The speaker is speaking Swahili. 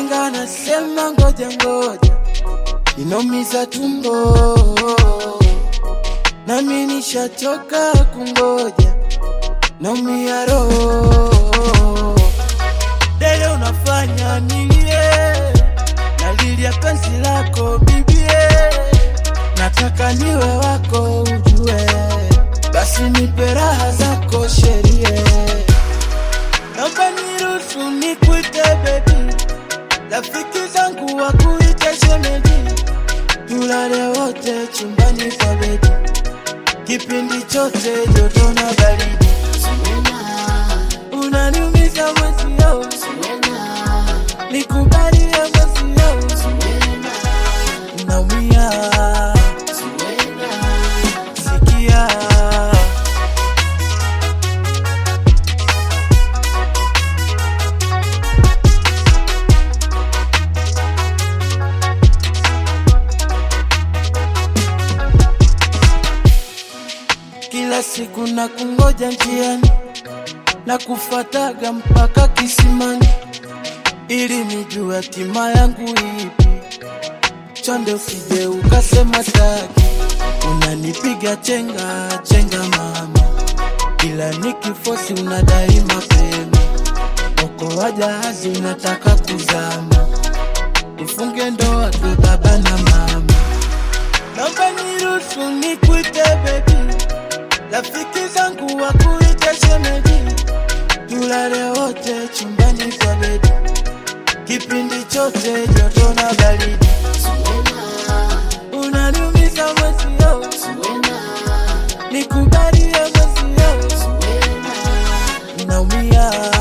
Wahenga nasema ngoja ngoja, inaumiza tumbo, nami nishachoka kungoja, naumia roho. Dele unafanya nilie, nalilia penzi lako bibie, nataka niwe wako ujue, basi nipe raha zako sherie, naomba niruhusu nikuite baby, rafiki zangu wakuite shemeji, tulale wote chumbani kwa bedi, kipindi chote joto na baridi, unaniumiza mwezio, nikubalie mwezio, naumia sikia kila siku na kungoja njiani na kufataga mpaka kisimani ili nijue hatima yangu ipi. Chonde usije ukasema staki, unanipiga chenga chenga mama, ila nikifosi unadai mapema. Okoa jahazi unataka kuzama, tufunge ndoa tu baba na mama. Naomba niruhusu nikuite baby, rafiki zangu wakuite shemeji, tulale wote chumbani kwa bedi, kipindi chote joto na baridi, unaniumiza mwezio, nikubalie mwezio, naumia